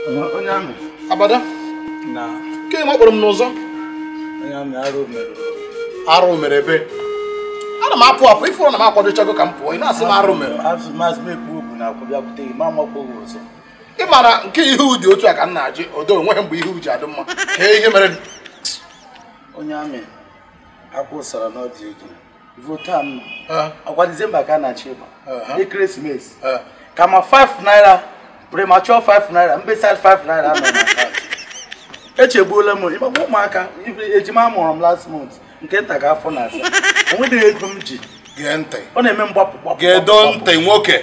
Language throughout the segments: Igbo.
onye amị abada na ke ma kpọrọ m n'ụzọ onye amị arụ mere arụ mere ebe ana m apụ apụ ifuru na m akwadochago ka m pụọ ị na-asị m arụ mere azụ maazị m ekpu obu na akwụ bịakwute gị ma amakwa gị ọzọ ị mara nke ihu dị otu a ka m na-ajị odo onweghị mgbe ihu ji adị mma kee ihe mere onye amị akwụsara n'ọdị ego vota m Eh, ọkwa dizemba ka a na-achị ịgba Uh-huh. ekeresimesi eh. ka ma 5 naira premature 5 naira mbesa 5 naira nọ na akaụntụ echegbuola m ịgbagba ụmụaka ibe ejima amụrụ m last month nke nta ga afọ na asaa onweghị ego m ji gee ntị ọ na-eme mgbapụ gbapụ gedo gbapụ, ntị nwoke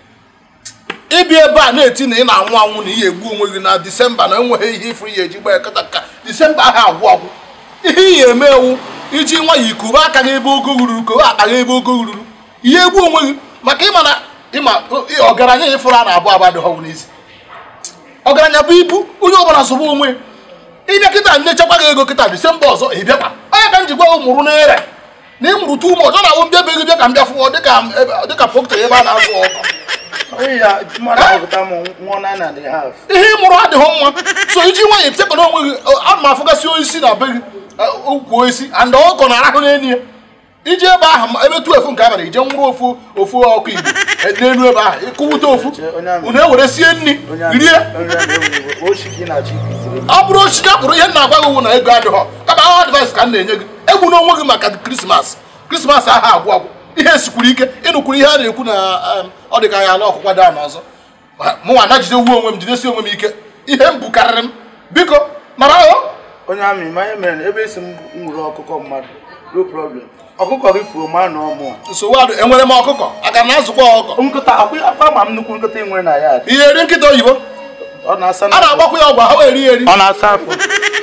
ịbịa ebe a na-eti na ị na-anwụ anwụ na ihe egbu onwe gị na disemba na enweghị ihe ifuru ihe eji gbaa kata ka disemba ahụ agwụ agwụ ihe iyi eme ewu iji nwa ya ikuba aka gị ebe ogo ruru kowe akpa gị ebe ogo ruru ihe egbu onwe gị maka ịma na ịma ọgaranya ya ịfụrụ a na-abụ abụ adịghị ọgwụ n'isi ọgaranya bụ ibu onye ọbụla zụba onwe ya. ịbịa kịta nyechakwa gị ego kịta disemba ọzọ ị bịakwa onye ka m ji gwa gị mụrụ n'ere na ị mụrụ tu ụmụ ọzọ na-awụ mbịa be gị bịa ka m bịa fụọ dịka ebe- dịka pọkta ebe a na-azụ ọkụ onye ya mmadụ apụta m nwụọ na na the half ihe ị mụrụ adịghị mma so iji nwanyị etekọna onwe gị a ma afụgasị osisi na be gị eh, ukwu osisi and ọkọ na-arahụ n'elu ya iji ebe ahụ ma- ebe tu efu nke abalị ije nwụrụ ofu ofu ọkụ igbo eh, n'elu ebe ahụ ịkụwute ofu onye amị. unu ewere sie nri onye amị rie onye amị ewere ochi ka ị na-achọ ikuziri m ọ bụrụ ochi ka pụrụ ihe m na-agwa gị wụ na ego adịghọ kama ahụ advice ka m na-enye gị egwu n'onwe gị maka krismas krismas ahụ agwụ agwụ ihe sikwuru ike ịnụkwuru ihe a na-ekwu na um, ọ dị ka ya ala ọkụkwa daa n'ọzọ mụnwa na jide wuo onwe m jidesi onwe m ike ihe m bukarịrị m biko mara ahụ onye amị ma ihe mere na ebe esi m nwere ọkụkọ mmadụ no problem ọkụkọ gị fuo ma na ọmụ nsogbu adụ enwere m ọkụkọ aka na azụkwa ọkụkọ nkụta akwa akwa ma m nnukwu nkụta ị nwere na ya ihe eri nkịta oyibo ọ na-asa a na-agbakwa ya ọgwụ ha wee eri ya eri ọ na-asa afọ